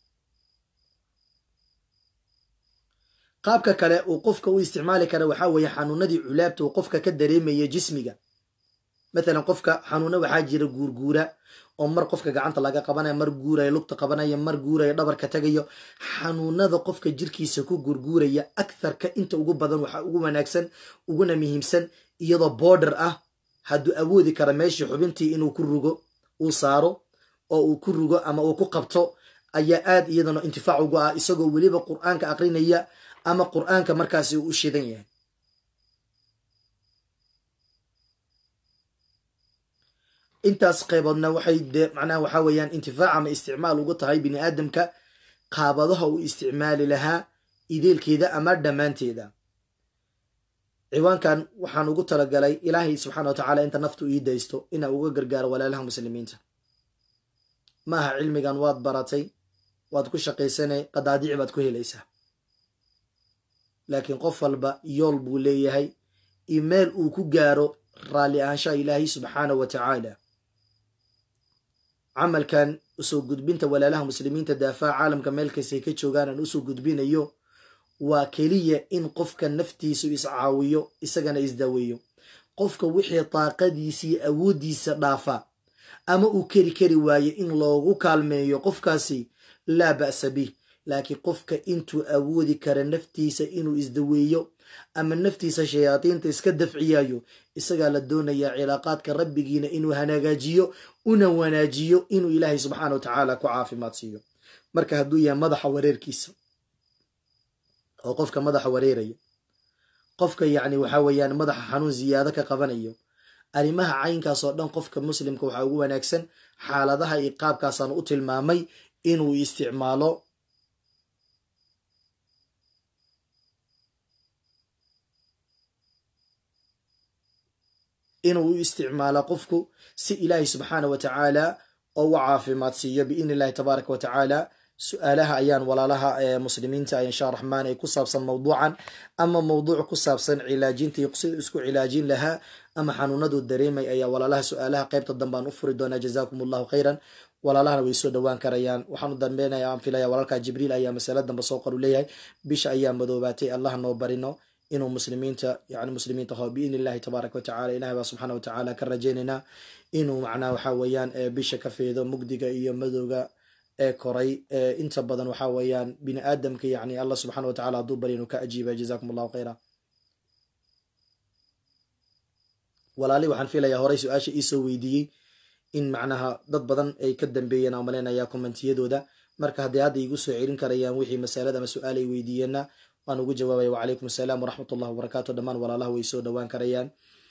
qaabka kale uu qofka u isticmaali kara waxaa weeye xanuunadii culaabta uu qofka ka dareemaya jismiga mathalan qofka xanuuna waxaa jira guurguura oo mar qofka gacanta laga qabanaya mar guuraya lugta qabanaya mar guuraya dhabarka tagayo xanuunada qofka jirkiisa ku guurguuraya aktharka inta ugu badan waxaa ugu wanaagsan uguna muhiimsan iyadoo boorder ah hadduu awoodi kara meeshii xubintii inuu ku rugo uu saaro oo uu ku rugo ama uu ku qabto ayaa aad iyadana intifaac ugu ah isagoo weliba qur-aanka aqrinaya ama qur-aanka markaasi uu u shidan yahay intaas qayboodna waxay de macnaha waxaa weeyaan intifaac ama isticmaal ugu tahay bini aadamka qaabadaha uu isticmaali lahaa ideelkeeda ama dhammaanteeda ciwaankan waxaan ugu talagalay ilaahay subxaana wa tacaala inta naftu ii daysto inaa uga gargaaro walaalaha muslimiinta ma aha cilmigan waad baratay waad ku shaqaysanay qadaadiic baad ku helaysaa laakiin qof walba yool buu leeyahay iyo meel uu ku gaaro raalli ahaanshaha ilaahay subxaana wa tacaala camalkan usoo gudbinta walaalaha muslimiinta daafaha caalamka meel kastay ka joogaan aan usoo gudbinayo waa keliya in qofka naftiisu iscaawiyo isagana isdaweeyo qofka wixii daaqadiisa iyo awooddiisa dhaafa ama uu keri kari waaye in loogu kaalmeeyo qofkaasi laa ba'sa bih laakiin qofka intuu awoodi kara naftiisa inuu isdaweeyo ama naftiisa shayaadiinta iska dafciyayo isagaa la doonayaa cilaaqaadka rabbigiina inuu hanagaajiyo una wanaajiyo inuu ilaahay subxaana wa tacaala ku caafimaad siiyo marka hadduu yahay madaxa wareerkiisa oo qofka madaxa wareeraya qofka yacni waxaa weeyaan madaxa xanuun ziyaado ka qabanayo arrimaha caynkaas oo dhan qofka muslimka waxaa ugu wanaagsan xaaladaha iyo qaabkaasaan u tilmaamay inuu isticmaalo inuu u isticmaalo qofku si ilaahay subxaana wa tacaala oo u caafimaad siiyo biidni illahi tabaaraka wa tacaala su-aalaha ayaan walaalaha muslimiinta insha raxmaan ee ku saabsan mawduucan ama mawduuc ku saabsan cilaajinta iyo sida isku cilaajin lahaa ama xanuunadu dareemay ayaa walaalaha su-aalaha qeybta dambaan u furi doonaa jazaakum allahu khayran walaalahana way soo dhowaan karayaan waxaan u dambeynaya aan filaya walaalka jibriil ayaa masale dambe soo qoru leeyahay bisha ayaa madoobaatay allah noo barino inuu muslimiinta yani muslimiinta ho biidni illahi tabaaraka watacala ilahi baa subxaana watacaala ka rajaynaynaa inuu macnaha waxa weeyaan bisha ka feedo mugdiga iyo madowga ee koray inta badan waxa weeyaan bini aadamka yani allah subxaana watacala hadduu bari inuu ka ajiiba jazakum allahu khayra walaali waxaan filayaa horey su-aasha iisoo weydiiyey in macnaha dad badan ay ka dambeeyeen aan malaynayaa kommentiyadooda marka hadday hadda igu soo celin karayaan wixii masalada ama su-aal ay weydiiyeenna waan ugu jawaabaya wacalaykum asalaam waraxmat ullahi wabarakaatu dhammaan walaalaha way soo dhowaan karayaan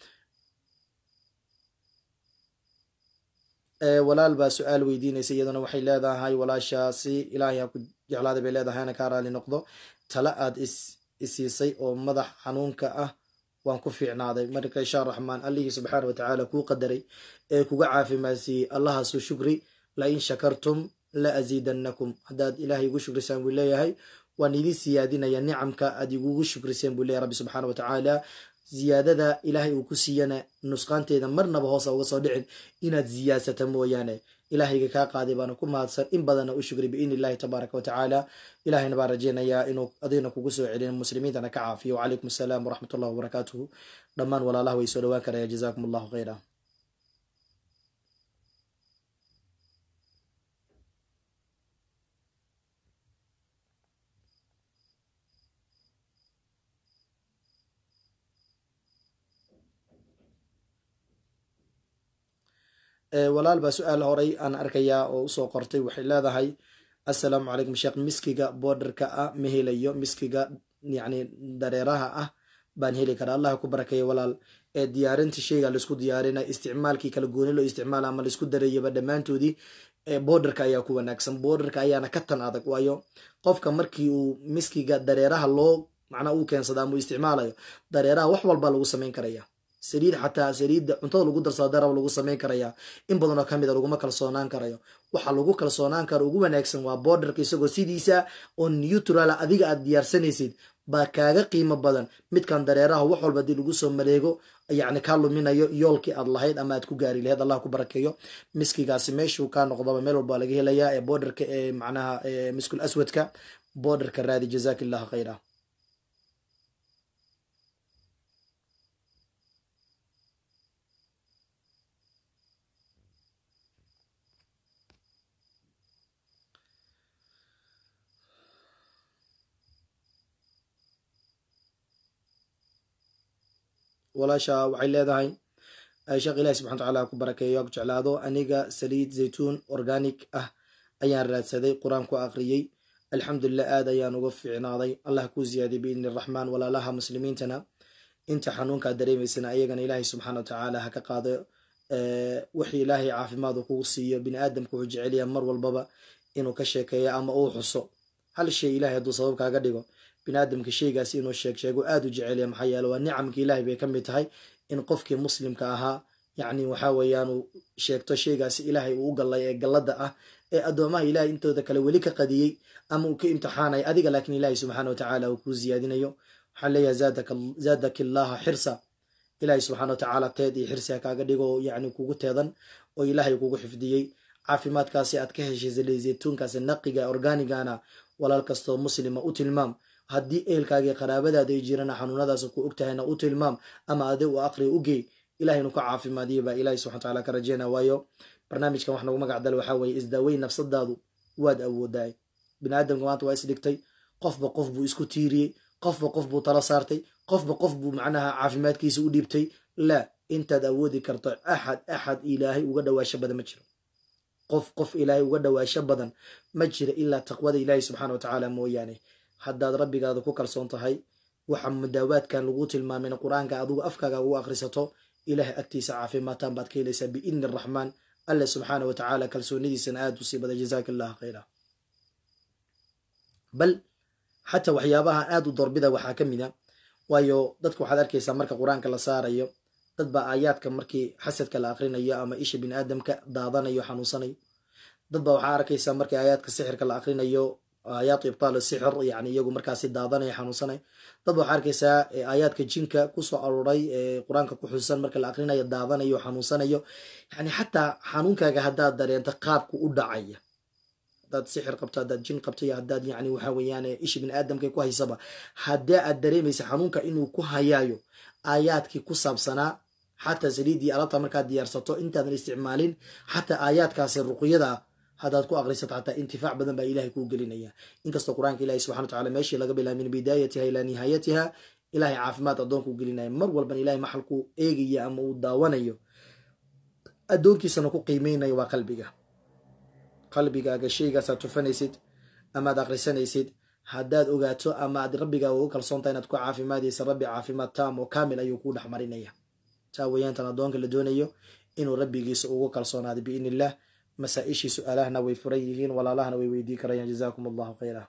walaal baa su-aal weydiinaysa iyaduna waxay leedahay walaashaasi ilaahay ha ku jeclaaday bay leedahay ana kaa raali noqdo tala aad isiisay oo madax xanuunka ah waan ku fiicnaaday marka insha raxmaan allihii subxaana watacaala kuu qadaray ee kuga caafimaadsiiyey allahaasu shukri la in shakartum la asiidannakum haddaad ilaahay igu shukrisaan buu leeyahay waan idin siyaadinaya nicamka aad igugu shukriseen buu leeyahy rabbi subxaana watacaala ziyaadada ilaahay uu ku siiyana nusqaanteeda marnaba hoosa uga soo dhicin inaad ziyaadsata mooyaane ilaahayga kaa qaaday baana ku mahadsan in badanna u shugray biidni illahi tabaaraka watacaala ilahayna baan rajeynayaa inuu adigna kugu soo celin muslimiintana ka caafiyo wacalaykum asalaam waraxmat ullahi wabarakaatuhu dhammaan walaalaha way soo dhowaan karaya jazaakum allahu khayra walaal baa su-aal horay aan arkayaa oo usoo qortay waxay leedahay assalaamu calaykum sheekh miskiga boodarka ah ma helayo miskiga yacni dareeraha ah baan heli karaa allah ku barakeeya walaal ee diyaarinta sheyga laisku diyaarina isticmaalkii kala gooni loo isticmaala ama laisku darayaba dhammaantoodii boodarka ayaa ku wanaagsan boodarka ayaana ka tan adag waayo qofka markii uu miskiga dareeraha loo macnaa uu keensada ama uu isticmaalayo dareeraha wax walba lagu samayn karaya saliid xataa saliidda cuntada lagu darsado darab lagu samayn karayaa in badanoo ka mid a laguma kalsoonaan karayo waxa lagu kalsoonaan karo ugu wanaagsan waa boodarka isagoo sidiisa oo neutral adiga aad diyaarsanaysid baa kaaga qiimo badan midkan dareeraha wax walba hadii lagu soo maleego yacni kaa luminayo yoolkii aad lahayd ama aad ku gaari lahayd allah ku barakeeyo miskigaasi meeshuu kaa noqdaba meel walba laga helayaa ee boodarka ee macnaha miskul aswadka boodarka raadi jazaak illahu khayra walaasha waxay leedahay sheekh ilahi subxana watacaala ku barakeeyo ku jeclaado aniga saliid zaytuun organic ah ayaan raadsaday qur-aan ku aqriyey alxamdulilah aad ayaan uga fiicnaaday allah kuu ziyaadiy biidni raxmaan walaalaha muslimiintana inta xanuunkaa dareemaysana ayagana ilaahay subxaana watacaala ha ka qaado wixii ilaahay caafimaad uu kugu siiyo bini aadamka wuxuu jecelyaha mar walbaba inuu ka sheekeeyo ama uu xuso hal shay ilahay hadduu sabab kaaga dhigo bini aadamka sheygaasi inuu sheeg sheego aada u jecelya maxaa yeele waa nicamka ilaahay bay ka mid tahay in qofkii muslimka ahaa yacni waxaa weeyaan uu sheegto sheygaasi ilaahay uu u gallay ee gallada ah ee addoomaha ilahay intooda kale weli ka qadiyey ama uu ka imtixaanay adiga laakiin ilaahay subxaana watacaala uu kuu ziyaadinayo waxaan leeyahay zaadaka illaaha xirsa ilaahay subxaana watacaala teed iyo xirsi ha kaaga dhigo yacni kugu teedan oo ilaahay kugu xifdiyey caafimaadkaasi aad ka heshay zaytuunkaasi naqiga organigana walaal kastoo muslima u tilmaam haddii ehelkaagii qaraabadaada ay jirana xanuunadaas ku ogtahayna u tilmaam ama ade u aqri u gey ilahay nu ka caafimaadiya baa ilahi subxana wataala ka rajeyna waayo barnaamijkan wax nagu magacdal waxaa weeye isdaaweyn nafsadaadu waad awoodaay bini aadamka maanta waa isdhigtay qofba qof buu isku tiiriyey qofba qof buu tala saartay qofba qof buu macnaha caafimaadkiisa u dhiibtay laa intaad awoodi karto axad axad ilaahay uga dhawaasho badan ma jiro qof qof ilaahay uga dhawaasho badan ma jira ilaa taqwada ilaahi subxana watacaala mooyaane haddaad rabbigaada ku kalsoon tahay waxa mudaawaadkan lagu tilmaamayna qur-aanka adigu afkaaga ugu akhrisato ilahay agtiisa caafimaadtaan baad ka helaysaa biidni araxmaan alle subxaana wa tacaala kalsoonidiisana aada u sii bada jazaaka allah khayra bal xataa waxyaabaha aada u doorbida waxaa ka mid a waayo dadka waxaad arkaysaa marka qur-aanka la saarayo dad baa aayaadka markii xasadka la akhrinayo ama isha bini aadamka daadanayo xanuunsanayo dad ba waxaa arkaysaa markii aayaadka sixirka la akrinayo aayaatu ibtaal sixir yani iyagu markaasi daadanaya xanuunsanay dad ba waxaa arkaysaa aayaadka jinka kusoo aruuray ee qur-aanka ku xusan marka la akrinayo daadanayo xanuunsanayo yani xataa xanuunkaaga haddaad dareento qaabku u dhacaya hadaad sixir qabto haddaad jin qabto iyo haddaad yani waxa weeyaan ishi bini aadamka ku haysaba haddii aad dareemaysa xanuunka inuu ku hayaayo aayaadkii ku saabsanaa xataa saliidii alabta markaad diyaarsato intaadan isticmaalin xataa aayaadkaasi ruqyada haddaad ku aqrisato xataa intifaac badan baa ilahay kuu gelinaya inkastoo qur-aanka ilahi subxana wataala meeshii laga bilaaba min bidaayatiha ilaa nihaayatiha ilahay caafimaad addoonkuu gelinaya mar walban ilahay maxalkuu eegaya ama uu daawanayo addoonkiisana ku qiimeynayo waa qalbiga qalbigaaga shaygaasaad tufanaysid amaad akhrisanaysid haddaad ogaato ama aad rabbigaaga ugu kalsoonta inaad ku caafimaadaysa rabbi caafimaad taam oo kaamil ayuu kuu dhex marinaya taa weyaantan addoonka la doonayo inuu rabbigiisa ugu kalsoonaado biidni illah masaa-ishii su-aalahana way furan yihiin walaalahana way weydii karayaan jazaakum allahu khayra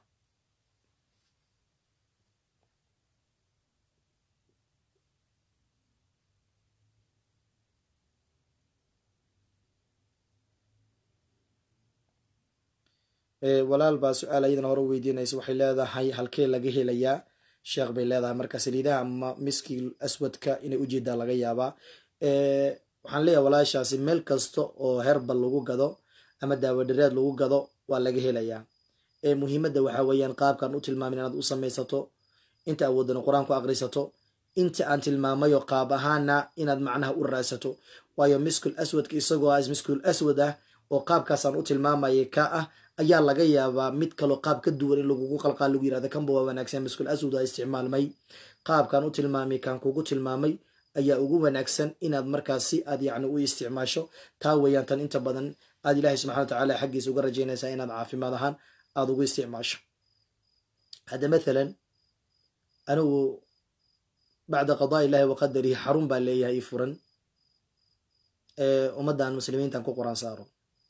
walaal baa su-aal ayadana hore weydiinaysa waxay leedahay halkee laga helayaa sheekh bay leedahay marka saliidaha ama miskii aswadka inay ujeedaa laga yaabaa waxaan leeyahay walaashaasi meel kasta oo herbal lagu gado ama daawadhareed lagu gado waa laga helayaa muhiimadda waxaa weeyaan qaabkaan u tilmaamin inaad u samaysato inta awoodana qur-aan ku aqrisato inta aan tilmaamayo qaab ahaana inaad macnaha u raadsato waayo miskul aswadka isagoo ah miskul aswad ah oo qaabkaasaan u tilmaamayay ka ah ayaa laga yaabaa mid kaloo qaab ka duwan in lagugu qalqaa lagu yirahda kanba waa wanaagsan miskul aswad waa isticmaalmay qaabkaan u tilmaamay kaan kugu tilmaamay ayaa ugu wanaagsan inaad markaasi aad yacni u isticmaasho taa weeyaan tan inta badan aad ilaahay subxana wa tacaala xaggiisa uga rajaynaysaa inaad caafimaad ahaan aada ugu isticmaasho hadda mathalan anigu bacda qadaa illahi wa qadarihi xarun baa leeyahay i furan ummaddan muslimiintan ku quraan saaro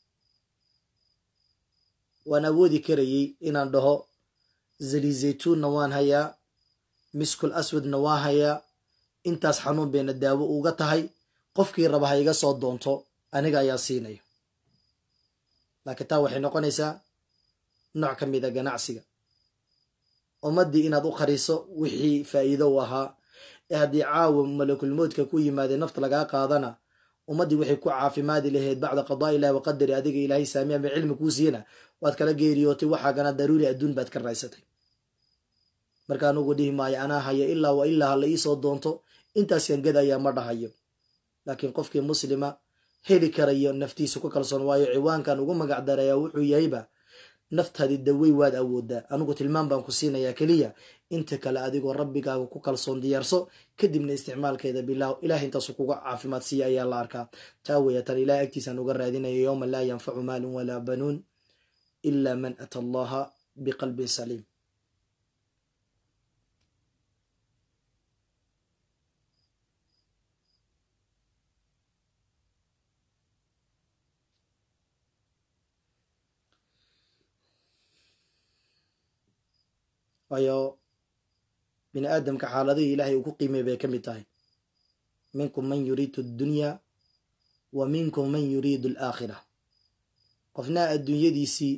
waan awoodi karayey inaan dhaho zali zaytuunna waan hayaa miskul aswadna waa hayaa intaas xanuun bayna daawo uga tahay qofkii raba ha iga soo doonto aniga ayaa siinaya laakiin taa waxay noqonaysaa nooc ka mid a ganacsiga ummaddii inaad u qariso wixii faa'iido u ahaa ee haddii caawa malakulmoodka ku yimaadee nafta lagaa qaadana ummaddii waxay ku caafimaadi lahayd bacda qadaa ilahi waqadari adiga ilaahay saami ama cilmi kuu siiyana waad kala geeriyootay waxaagana daruuri adduun baad ka raysatay marka anugu dhihi maayo anaa haya ilaa wa ilaa ha la iisoo doonto intaaskan gadayaa ma dhahayo laakiin qofkii muslima heli karayo naftiisa ku kalsoon waayo ciwaankan ugu magac darayaa wuxuu yahayba naftaadi dawey waad awoodaa anigu tilmaam baan ku siinayaa keliya inta kale adigoo rabbigaaga ku kalsoon diyaarso kadibna isticmaalkeeda bilaaw ilahay intaasu kuga caafimaad siiya ayaa la arkaa taa weya tan ilahay agtiisaan uga raadinayo yowma laa yanfacu maalun walaa banuun ila man ata allaha biqalbin saliim waayo bini aadamka xaaladihii ilaahay uu ku qiimay bay ka mid tahay minkum man yuriidu addunya wa minkum man yuriidu alaakhira qofna adduunyadiisii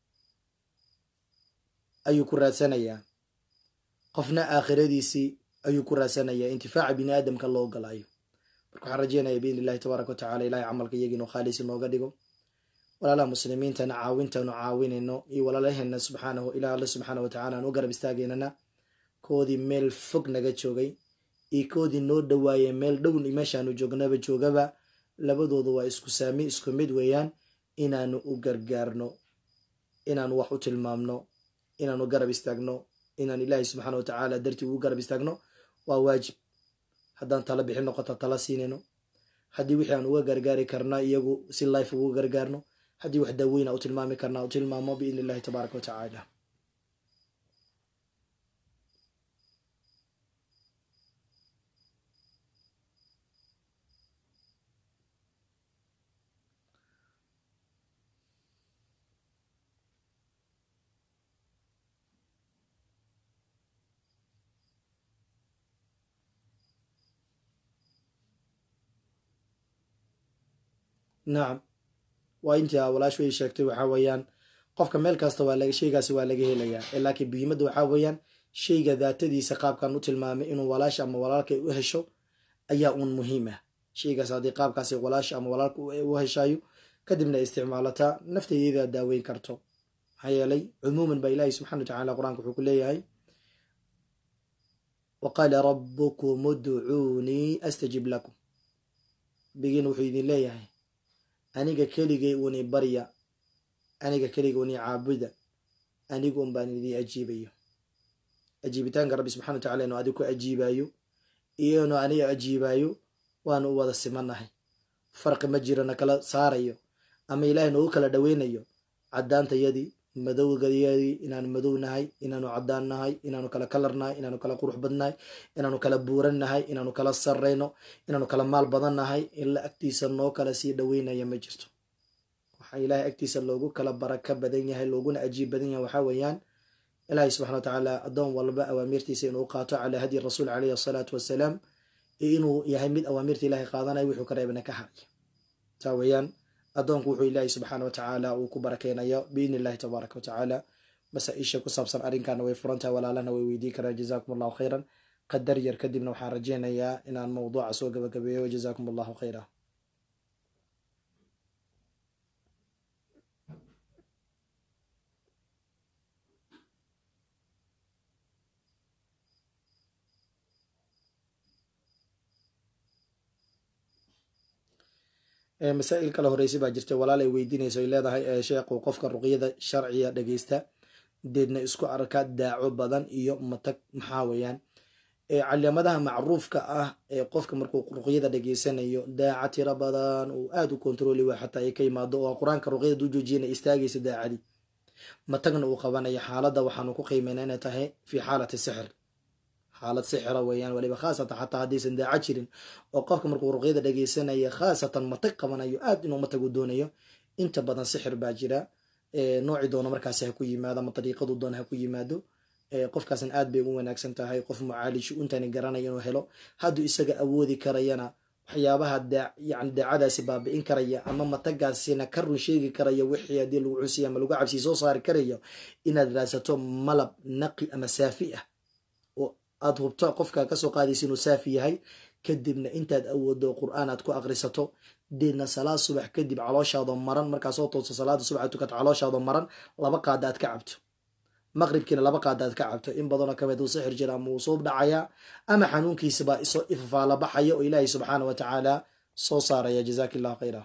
ayuu ku raadsanayaa qofna aakhiradiisii ayuu ku raadsanayaa intifaaca bini aadamka loo ogolaayo marka waxaan rajeynaya biidni illahi tabaaraka wa tacala ilahay camalka iyagii inuu khaalisi nooga dhigo walaalaha muslimiintana caawintaanu caawinayno iyo walaalaheena subxaanahu ilaah alle subxaana watacala aan u garab istaagaynana koodii meel fog naga joogay iyo koodii noo dhawaayay meel dhown meeshaanu joognaba joogaba labadoodu waa isku saami isku mid weeyaan inaanu u gargaarno inaanu wax u tilmaamno inaanu garab istaagno inaan ilaahay subxaana wa tacaala dartii ugu garab istaagno waa waajib haddaan tala bixin noqota tala siinayno haddii wixii aan uga gargaari karna iyagu si life ugu gargaarno haddii wax daaweyna u tilmaami karnaa u tilmaamo biidni illahi tabaaraka wa tacaala nacam waa intii walaashu ay sheegtay waxaa weeyaan qofka meel kasta waa sheygaasi waa laga helayaa laakiin muhiimadda waxaa weeyaan sheyga daatadiisa qaabkan u tilmaamay inuu walaasha ama walaalka u hesho ayaa uun muhiim ah sheygaas haddii qaabkaasi walaasha ama walaalka u heshayo kadibna isticmaalataa nafteedeeda daaweyn karto maxaa yeelay cumuuman baa ilaahi subxana wa tacala qur-aanka wuxuu ku leeyahay wa qaala rabbukum udcuunii astajib lakum bigiin wuxuu idin leeyahay aniga keligay uni barya aniga keliga uni caabuda anigu un baan idin ajiibayo ajiibitaanka rabbi subxana wa tacala inuu adig ku ajiibayo iyo inuu aniga ajiibayo waanu u wada simannahay farqi ma jiro na kala saarayo ama ilaahay noogu kala dhaweynayo caddaantayadii madowgayadii inaanu madow nahay inaanu caddaan nahay inaanu kala kalar nahay inaanu kala qurux badnahay inaanu kala buuran nahay inaanu kala sarrayno inaanu kala maal badan nahay ila agtiisa noo kala sii dhaweynaya ma jirto waxaa ilaahay agtiisa loogu kala baraka badan yahay looguna ajiib badan yahay waxaa weeyaan ilaahay subxana wa tacaala addoon walba awaamirtiisa inuu qaato calaa hadyi rasuul caleyhi asalaatu wassalaam iyo inuu yahay mid awaamirta ilaahay qaadanaya wuxuu ka reebana ka haraya taa weeyaan addoonku wuxuu ilaahay subxaana wa tacaala uu ku barakeynayo biidni illahi tabaaraka wa tacaala masaa-isha ku saabsan arrinkaana way furantahay walaalahna way weydiin karaan jazaakum allahu khayran qadar yar kadibna waxaan rajeynayaa inaan mowduuca soo gabagabeeyo jazaakum allahu khayra masaa-il kale horeysay baa jirta walaal ay weydiinayso ay leedahay sheekhu qofka ruqyada sharciga dhageysta deedna isku arka daaco badan iyo matag maxaa weeyaan calaamadaha macruufka ah ee qofka markuu ruqyada dhageysanayo daaca tiro badan uu aada u kontrooli waa xataa ay ka yimaado oo qur-aanka ruqyada duu joojiyana istaagaysa daacadii matagna uu qabanaya xaaladda waxaanu ku qiimeynaa inay tahay fii xaalati sixir xaalad sixira weeyaan waliba khaasatan xataa haddaysan daaco jirin oo qofka markuu ruqyada dhageysanaya khaasatan matag qabanayo aad inuu matag u doonayo inta badan sixir baa jira nooci doono markaasi ha ku yimaado ama dariiqadu doona ha ku yimaado qofkaasna aad bay ugu wanaagsan tahay qof mucaalishu intani garanaya inuu helo hadduu isaga awoodi karayana waxyaabaha yani daacadaasi baabi'in karaya ama matagaasina ka run sheegi karaya wixii haddii lagu cunsiya ama lagu cabsiya soo saari karayo inaad raadsato malab naqi ama saafi ah oo aad hubto qofka kasoo qaadaysa inuu saafi yahay kadibna intaad awoodo qur-aan aad ku aqrisato deedna salaad subax kadib calooshaado maran markaa soo toosto salaada subax aad tukato calooshaado maran laba qaada aad ka cabto maqribkiina laba qaada aad ka cabto in badanoo kamid uu sixir jira ama uu suub dhacayaa ama xanuunkiisabaa isoo ifafaala baxaya oo ilaahay subxaana wa tacaala soo saaraya jazaak illahu khayra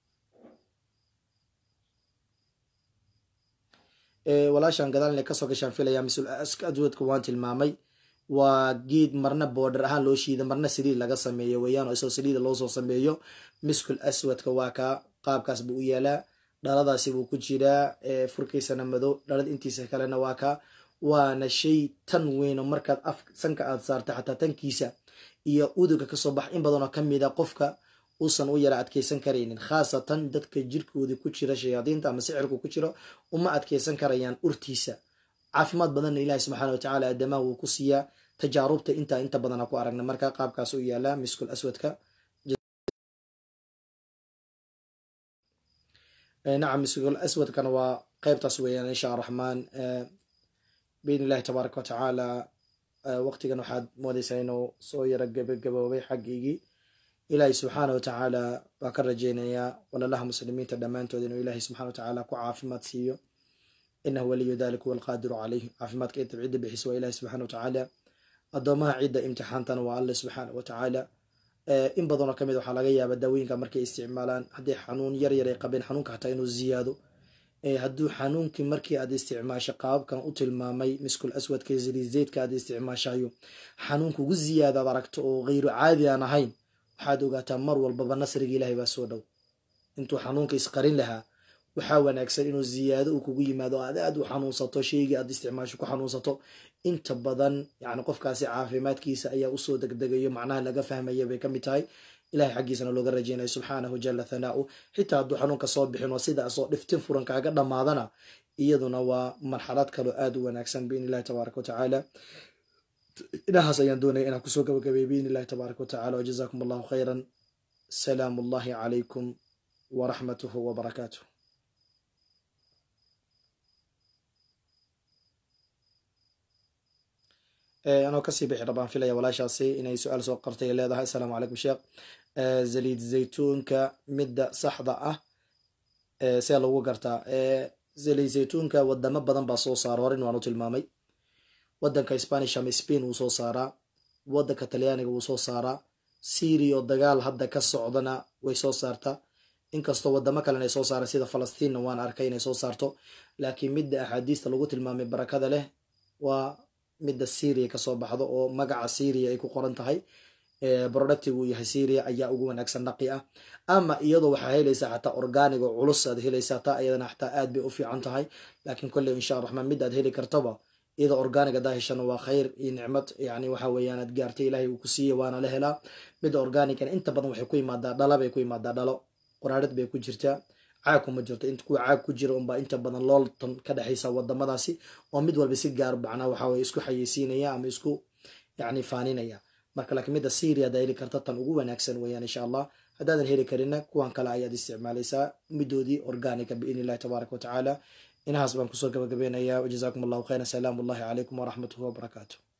walaashan gadaal inay kasoo gashaan filaya mas-uul adwadka waan tilmaamay waa geed marna boodhar ahaan loo shiida marna saliid laga sameeyo weeyaan oo isoo saliida loosoo sameeyo miskul aswadka waa kaa qaabkaas buu u yaalaa dhaladaasi buu ku jiraa furkiisana madow dhalad intiisa kalena waa kaa waana shay tan weyno markaad af sanka aad saarta xataa tankiisa iyo uduga kasoo bax in badanoo kamida qofka uusan u yara adkeysan karaynin khaasatan dadka jirkooda ku jira shayaadiinta ama sixirku ku jiro uma adkeysan karayaan urtiisa caafimaad badanna ilaahi subxaana wa tacaala aadamaha wuu ku siiyaa tajaarubta intaa inta badana ku aragna marka qaabkaas u yaalaa miskul aswadka nacam miskul aswadkana waa qeybtaas weeyaan insha araxmaan biidn illahi tabaaraka wa tacaala waqtigan waxaad moodeysaa inuu soo yara gabagaboobay xaggiygii ilaahi subxaana wa tacaala baa ka rajeynayaa walalaha muslimiinta dhammaantood inuu ilaahi subxana wa tacaala ku caafimaad siiyo inahu waliyu dalik huwa alqaadiru caleyh caafimaadka intab cidda bixisa waa ilahi subxana wa tacaala addoomaha cidda imtixaantana waa alle subxaana wa tacaala in badanoo kamid waxaa laga yaaba daawooyinka markay isticmaalaan hadday xanuun yar yar ay qabeen xanuunka xataa inuu ziyaado hadduu xanuunkii markii aad isticmaasho qaababkan u tilmaamay miskul aswadka zalizeydka aad isticmaashayo xanuunka ugu ziyaadaad aragto oo hayru caadi aan ahayn waxaad ogaataa mar walbaba nasriga ilaahay baa soo dhow intuu xanuunka isqarin lahaa waxaa wanaagsan inuu ziyaado uu kugu yimaado aad aad u xanuunsato shaygii aad isticmaasho ku xanuunsato inta badan yani qofkaasi caafimaadkiisa ayaa usoo degdegayo macnaha laga fahmaya bay kamid tahay ilahay xaggiisana looga rajeynayo subxaanahu jala thanaau xitaa hadduu xanuunka soo bixin oo sidaasoo dhiftin furan kaaga dhammaadana iyaduna waa marxalad kaloo aada u wanaagsan biidn illahi tabaaraka watacaala inahaas ayaan doonaya inaan kusoo gabagabay biidn illahi tabaaraka watacala wajazaakum allahu khayran salaamu allahi calaykum waraxmatuhu wabarakaatuh anoo kasii bixi rabaan filaya walaashaasi inay su-aal soo qortay leedahay asalaamu calaykum sheekh zaliid zaytuunka midda saxda ah see lagu gartaa zaliid zaytuunka wadamo badan baa soo saara horin waanu tilmaamay wadanka spanish ama spain wuu soo saaraa wadanka talyaaniga wuu soo saaraa syria oo dagaal hadda ka socdana way soo saartaa inkastoo wadamo kalena ay soo saaraan sida falastiinna waan arkay inay soo saarto laakiin midda axaadiista lagu tilmaamay barakada leh waa midda syria kasoo baxdo oo magaca syria ay ku qoran tahay productigu uu yahay syria ayaa ugu wanaagsan dhaqi ah ama iyadoo waxaa helaysaa xataa organig oo culus aad helaysaa taa iyadana xataa aad bay u fiican tahay laakiin kolley insha raxmaan mid aad heli kartaba iyadoo organig adaa heshana waa khayr iyo nicmad yani waxa weeyaan aad gaartay ilaahay uu ku siiyey waana la helaa midda organigana inta badan waxay ku imaadaa dhala bay ku imaadaa dhalo qoraarid bay ku jirtaa caag kuma jirto int kuwa caag ku jira unbaa inta badan looltan ka dhexaysa wadamadaasi oo mid walba si gaar macnaa waxa weye isku xayeysiinaya ama isku yani faaninaya marka laakiin midda syria adaa heli karta tan ugu wanaagsan weeyaan insha allah haddaadan heli karina kuwan kale ayaad isticmaalaysaa midoodii organiga biidn illahi tabaaraka watacaala inahaas baan kusoo gabagabeynaya wajazaakum allahu khayran salaamu ullahi calaykum waraxmatuhu wabarakaatu